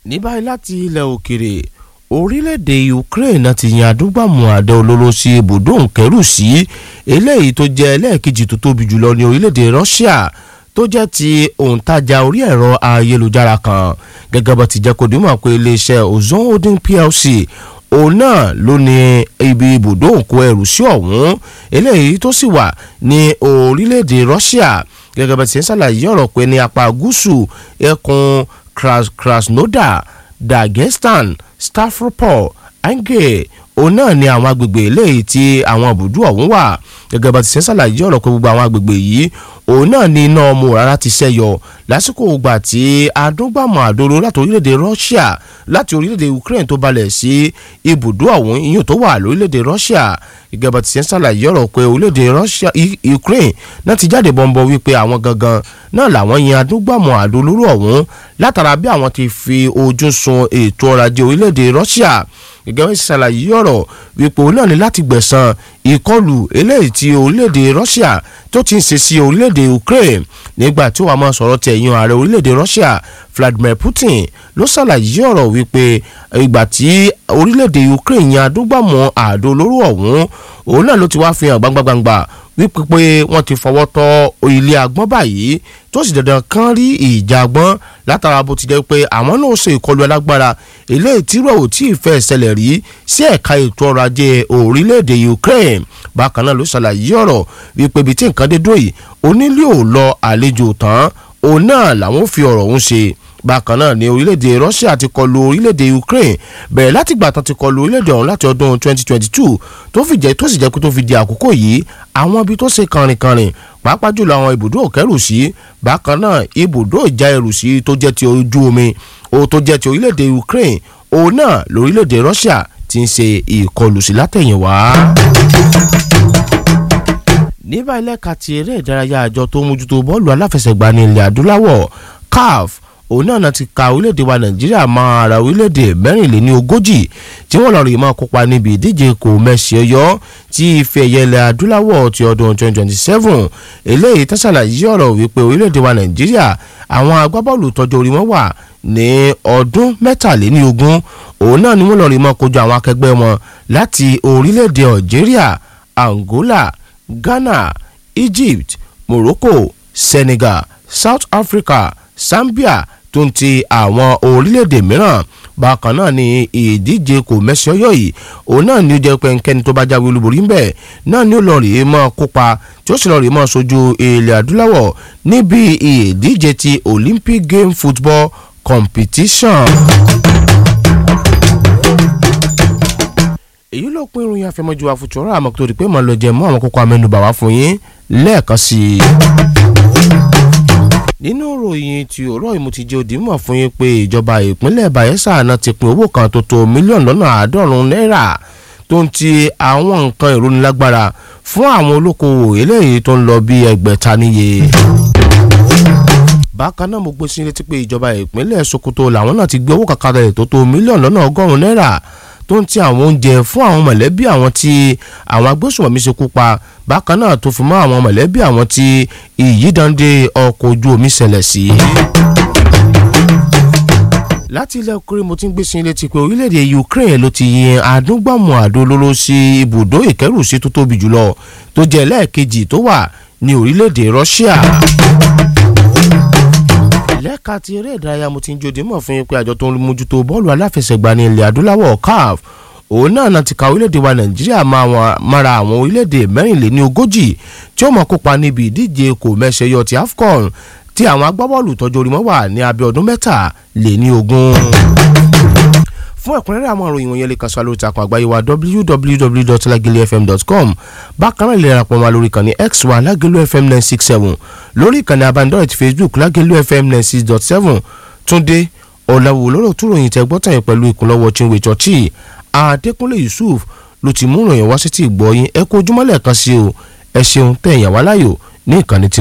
ní báyìí láti ilẹ̀ òkèrè orílẹ̀-èdè Ukraine ti yan adúgbàmù àdá olóró sí ibùdó nkẹ́rù sí eléyìí tó jẹ́ ẹlẹ́ẹ̀kejì tó tóbi jùlọ ní orílẹ̀-èdè Russia tó jẹ́ ti òǹtajà orí ẹ̀rọ ayélujára kan gẹ́gẹ́ bó ti jẹ́ kó dìímọ̀ pé iléeṣẹ́ Ozone Holding PLC òun náà ló ní ibi ibùdó òǹkó ẹrù sí ọ̀hún eléyìí tó sì wà ní orílẹ̀-èdè Russia gẹ́gẹ́ bá ti ń ṣàlàyé ọ̀rọ̀ pé ní apá gúúsù ẹkùn Krasnodar Dagestan Stavropol Angel òun náà ni àwọn agbègbè eléyìí tí àwọn ibùdó ọ̀hún wà gẹ́gẹ́ bá ti ṣe ń ṣàlàyé ọ̀rọ̀ pé gbogbo àwọn agbègbè yìí òun náà ni iná ọmọ rárá ti ṣẹ́yọ lásìkò ìgbà tí adúgbàmọ̀ àdóró láti orílẹ̀-èdè Russia láti orílẹ̀-èdè Ukraine tó balẹ̀ sí ibùdó ọ̀hún ìyún tó wà lórílẹ̀-èdè Russia gẹ́gẹ́ bá ti ṣe ń ṣàlàyé ọ̀rọ̀ pé orílẹ̀-èdè Russia Ukraine náà ti jáde bọ́ńbọ́ wípé àwọn gangan náà làwọn yan adúgbàmọ̀ àdólóró ọ̀hún látara bí àwọn ti fi ojú sun ètò ọrọ̀ ajé orílẹ̀-èdè Russia gẹ́gẹ́ bí ṣàlàyé ọ̀rọ̀ wípé òun náà ní láti gbẹ̀san ìkọlù eléyìí tí orílẹ̀-èdè Russia tó ti ń ṣe sí orílẹ̀-èdè Ukraine nígbà tí wàá máa sọ̀rọ̀ tẹ̀yìn ààrẹ orílẹ̀-èdè Russia Vladimir Putin ló ṣàlàyé ọ̀rọ̀ wípé ìgbà tí orílẹ̀-èdè Ukraine yan adúgbàmọ̀ àdó olóró ọ̀hún òun náà ló ti wá fi hàn gbangbangba wípé pé wọ́n ti fọwọ́ tọ́ ilé agbọ́n báyìí tó sì dandan kán rí ìjà agbọ́n látara bó ti jẹ́ pé àwọn náà ṣe ìkọlù alágbára eléyìí tí rẹ̀ ò tí ì fẹ́ ṣẹlẹ̀ rí sí ẹ̀ka ètò ọrọ̀ ajé orílẹ̀-èdè Ukraine bákan náà ló ṣàlàyé ọ̀rọ̀ wípé ibi tí nǹkan dé dúró yìí onílé ò lọ àlejò tán òun náà làwọn fi ọ̀rọ̀ ọ̀hún ṣe bákan náà ni orílẹ̀-èdè Russia ti kọlu orílẹ̀-èdè Ukraine bẹ̀rẹ̀ láti gbà tán ti kọlu orílẹ̀-èdè ọ̀hún láti ọdún 2022 tó fi jẹ́ tó sì jẹ́ pé tó fi di àkókò yìí àwọn ibi tó ṣe kànrìnkànrìn pàápàá jùlọ àwọn ibùdó òkẹ́rù sí bákan náà ibùdó ìjà ẹrù sí tó jẹ́ ti ojú omi o tó jẹ́ ti orílẹ̀-èdè Ukraine òun náà lórílẹ̀-èdè Russia ti ń ṣe ìkọlù sí látẹ̀yìnwá ní báyìí lẹ́ka ti eré ìdárayá àjọ tó ń mójútó bọ́ọ̀lù aláfẹsẹ̀gbá ní ilẹ̀ adúláwọ̀ CAF òun náà ti ka orílẹ̀-èdè wa nàìjíríà mọ́ ara orílẹ̀-èdè mẹ́rìnléní ogójì tí wọ́n lọ rí máa kópa níbi ìdíje kò mẹ́sì ọyọ́ tí ife ẹ̀yẹ ilẹ̀ adúláwọ̀ ti ọdún 2027 eléyìí tó ṣàlàyé ọ̀rọ̀ wípé orílẹ̀-èdè wa nàìjíríà àwọn agbábọ́ọ̀lù tọ́jú orí wọn wà ní ọdún mẹ́tàléní ogún òun náà ni wọ́n lọ rí máa kojú àwọn akẹgbẹ́ wọn láti orílẹ̀-èdè algeria angola ghana egypt morocco senegal south africa zambia tó ń ti àwọn orílẹ̀-èdè mìíràn bákan náà ni ìdíje kò mẹ́sì ọyọ́ yìí òun náà ni ó jẹ́ pé ẹnikẹ́ni tó bá jáwé olúborí ń bẹ̀ náà ni ó lọ rèé mọ́ kópa tí ó sì lọ rèé mọ́ sojú ilẹ̀ adúláwọ̀ níbi ìdíje ti olympic game football competition. èyí ló pín ìròyìn àfẹmọ́jú àfùtúrọ̀ àmọ́ tó di pé màá lọ jẹ mọ́ àwọn kókó amẹ́nubà wá fún yín lẹ́ẹ̀kan sí i. nínú ìròyìn tí òró ìmú ti jẹ́ òdìmọ̀ fún yín pé ìjọba ìpínlẹ̀ Bayelsa náà ti pín owó kan tó tó mílíọ̀nù lọ́nà àádọ́rùn-ún náírà tó ń ti àwọn nǹkan ìrónilágbára fún àwọn olókoòwò eléyìí tó ń lọ bí ẹgbẹ̀ta níye bákan náà mo gbé sí létí pé ìjọba ìpínlẹ̀ Sokoto làwọn náà ti gbé owó kàkàrà ẹ̀ tó tó mílíọ̀nù lọ́nà ọgọ́rùn-ún náírà tó ń ti àwọn oúnjẹ fún àwọn mọ̀lẹ́bí àwọn tí àwọn agbésùnmọ̀mí ṣekú pa bákan náà tó fi mọ́ àwọn mọ̀lẹ́bí àwọn tí ìyídande ọkọ̀ ojú omi ṣẹlẹ̀ sí. láti ilẹ̀ okòrè mo ti ń gbé sí létí pé orílẹ̀-èdè Ukraine ló ti yin àdúgbàmù àdó olóró sí ibùdó ìkẹ́rùsí tó tóbi jùlọ tó jẹ́ lẹ́ẹ̀kejì tó wà ní orílẹ̀-èdè Russia lẹ́ka ti eré ìdárayá mo ti ń jòdì mọ̀ fún yín pé àjọ tó ń mójútó bọ́ọ̀lù aláfẹsẹ̀gbá ní ilẹ̀ adúláwọ̀ CAF òun náà náà ti ka orílẹ̀-èdè wa nàìjíríà mára àwọn orílẹ̀-èdè mẹ́rìnléní ogójì tí ó mọ̀ kópa níbi ìdíje kò mẹ́sẹ̀yọ ti AFCON tí àwọn agbábọ́ọ̀lù tọ́jú orí wọn wà ní abẹ́ ọdún mẹ́ta lé ní ogún fún ẹ̀kúnrẹ́rẹ́ àwọn ìròyìn wọ̀nyẹn lè kàn sí alóòtú àkàn àgbáyé wa www.lagelefm.com bákan náà lè darapọ̀ wá lórí ìkànnì x wa lagelu fm nine six seven lórí ìkànnì abánidọ́rẹ̀ ti facebook lagelu fm nine six dot seven túndé ọ̀làwò lọ́rọ̀ tó ròyìn tẹ́ gbọ́tàn yẹn pẹ̀lú ìkúnlọ́wọ́ chinwe chọ́ọ̀chì adékúnlé yusuf ló ti mú ìròyìn wá sí ti ìgbọ́ yín ẹ kó ojúmọ́lẹ̀ kan sí o ẹ ṣeun tẹ̀yàn wá láyò ní ìkànnì tí